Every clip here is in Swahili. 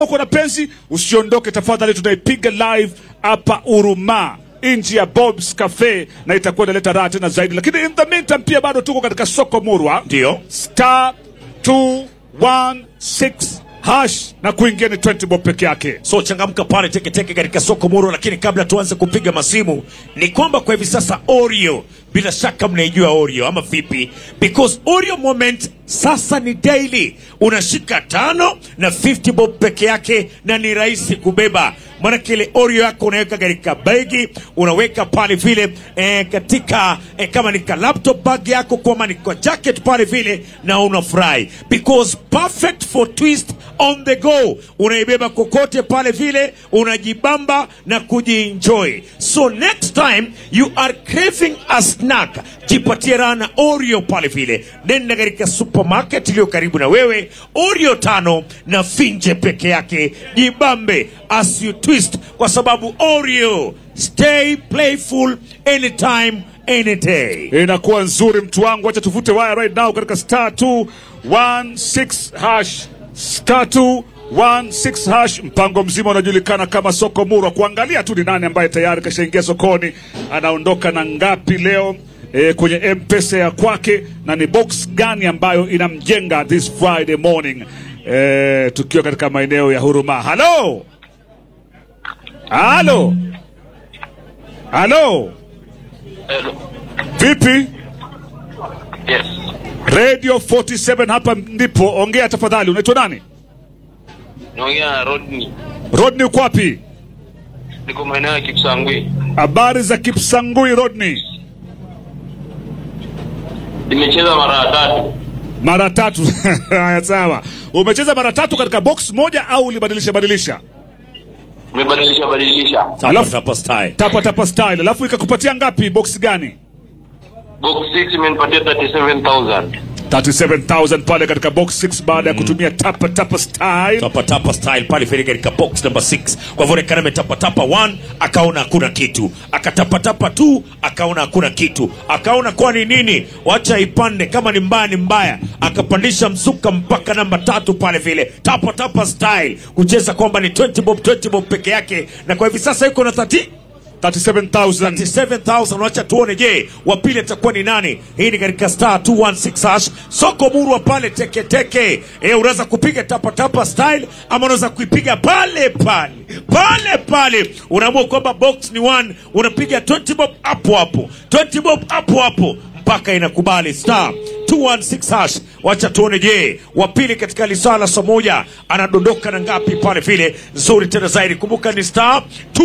uko na penzi usiondoke tafadhali, tunaipiga live hapa Uruma nje ya Bob's Cafe na itakuwa inaleta raha tena zaidi, lakini in the meantime pia bado tuko katika soko murwa Ndio. star 216 hash na kuingia ni 20 bob peke yake. So changamka pale teketeke katika soko muro, lakini kabla tuanze kupiga masimu, ni kwamba kwa hivi sasa Oreo, bila shaka mnaijua Oreo ama vipi? Because Oreo moment sasa ni daily, unashika tano na 50 bob peke yake, na ni rahisi kubeba maanake ile Oreo yako unaweka katika begi, unaweka pale vile eh, katika eh, kama ni ka laptop bag yako, kama ni kwa jacket pale vile, na unafurahi because perfect for twist on the go, unaibeba kokote pale vile, unajibamba na kujienjoy. So next time you are craving a snack, jipatie raha na Oreo pale vile, nenda katika supermarket iliyo karibu na wewe, Oreo tano na finje peke yake, jibambe as you twist, kwa sababu Oreo stay playful anytime any day. inakuwa nzuri mtu wangu, acha tuvute waya right now katika star 216 hash star 216 hash. Mpango mzima unajulikana kama soko murwa, kuangalia tu ni nani ambaye tayari kashaingia sokoni, anaondoka na ngapi leo e, kwenye mpesa ya kwake, na ni box gani ambayo inamjenga this Friday morning e, tukiwa katika maeneo ya Huruma. Halo, halo, halo, Hello. vipi? Yes. Radio 47 hapa ndipo. Ongea tafadhali, unaitwa nani? Naongea na Rodney. Rodney, uko wapi? Niko maeneo ya Kipsangwi. Habari za Kipsangui, Rodney? Nimecheza mara tatu. Mara tatu. Haya, sawa. Umecheza mara tatu katika box moja au ulibadilisha badilisha? Nimebadilisha badilisha. Tapa Alafu- tapa style. Tapa tapa style, alafu ikakupatia ngapi? Box gani? Box 6 imenipatia 37000. 37000 pale katika box 6 baada ya kutumia tapa tapa style. tapa tapa style pale vile katika box number 6 kwa hivyo Rekana ametapa tapa 1 akaona hakuna kitu akatapa tapa 2 akaona hakuna kitu akaona kwani nini wacha ipande kama ni mbaya ni mbaya akapandisha msuka mpaka namba tatu pale vile tapa tapa style kucheza kwamba ni 20 bob 20 bob peke yake na kwa hivi sasa yuko na 30 37000. 7,000 wacha tuone, je, wa pili atakuwa ni nani? Hii ni katika star 216 hash soko murwa pale teketeke. Eh, unaweza kupiga tapa tapa style ama unaweza kuipiga pale pale pale pale. Unaamua kwamba box ni one, unapiga 20 bob hapo hapo, 20 bob hapo hapo mpaka inakubali star 216 hash. Wacha tuone, je, wa pili katika lisaa la saa moja anadondoka na ngapi pale vile nzuri tena zaidi. Kumbuka ni star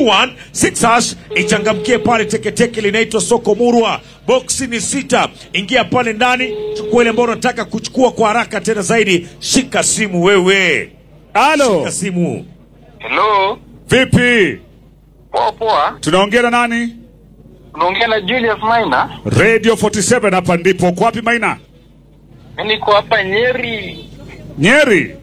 216 hash, ichangamkie pale teketeke, linaitwa soko murwa. Boksi ni sita, ingia pale ndani, chukua ile ambayo unataka kuchukua kwa haraka tena zaidi. Shika simu wewe, Halo, shika simu. Hello. vipi? Poa poa. Tunaongea na nani? Unaongea na Julius Maina. Radio 47 hapa ndipo. Uko wapi Maina? Mimi niko hapa Nyeri. Nyeri.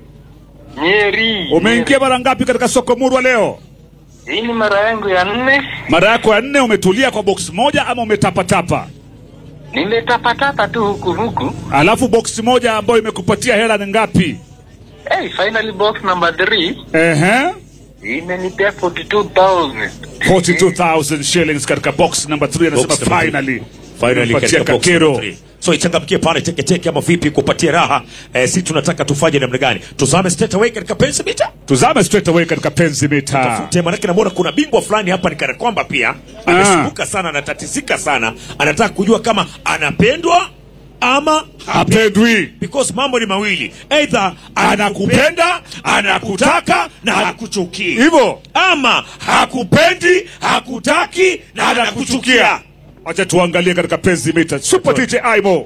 Nyeri. Umeingia mara ngapi katika soko murwa leo? Hii ni mara yangu ya nne. Mara yako ya nne. Umetulia kwa box moja ama umetapatapa? Nimetapatapa tu huku huku. Alafu box moja ambayo imekupatia hela ni ngapi? Hey, finally box number 3 Ehe. imenipea 42000. 42,000 shillings katika box number 3 anasema Box number three. finally. Finally Imempatia katika box kakero. number three. So ichangamkie pale teketeke ama vipi kupatia raha eh, si tunataka tufanye namna gani? Tuzame straight away katika pensi mita Tuzame straight away katika penzi mita. tafute, manake namwona kuna bingwa fulani hapa ni kana kwamba pia amesumbuka sana, anatatizika sana, anataka kujua kama anapendwa ama Hapendwi. because mambo ni mawili, either anakupenda, anakutaka na hakuchukii, Hivyo. ama hakupendi, hakutaki na anakuchukia. Acha tuangalie katika penzi mita. Super DJ Aimo.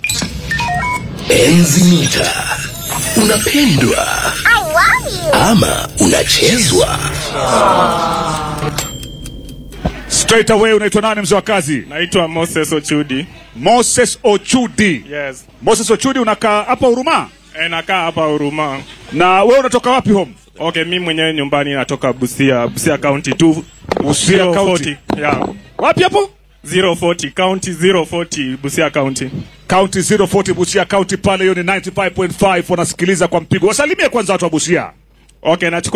Enzi mita. Unapendwa ama unachezwa? Straight away unaitwa nani mzee wa kazi? Naitwa Moses Ochudi. Moses Ochudi. Yes. Moses Ochudi unakaa hapa Huruma? E, nakaa hapa Huruma. Na wewe unatoka wapi home? Okay, mi mwenyewe nyumbani natoka Busia, Busia County tu. Busia County. 040. Yeah. Wapi hapo? 040 County 040 Busia County. County 040 Busia County pale, hiyo ni 95.5 wanasikiliza kwa mpigo. Wasalimie kwanza watu wa Busia. Okay, nachukua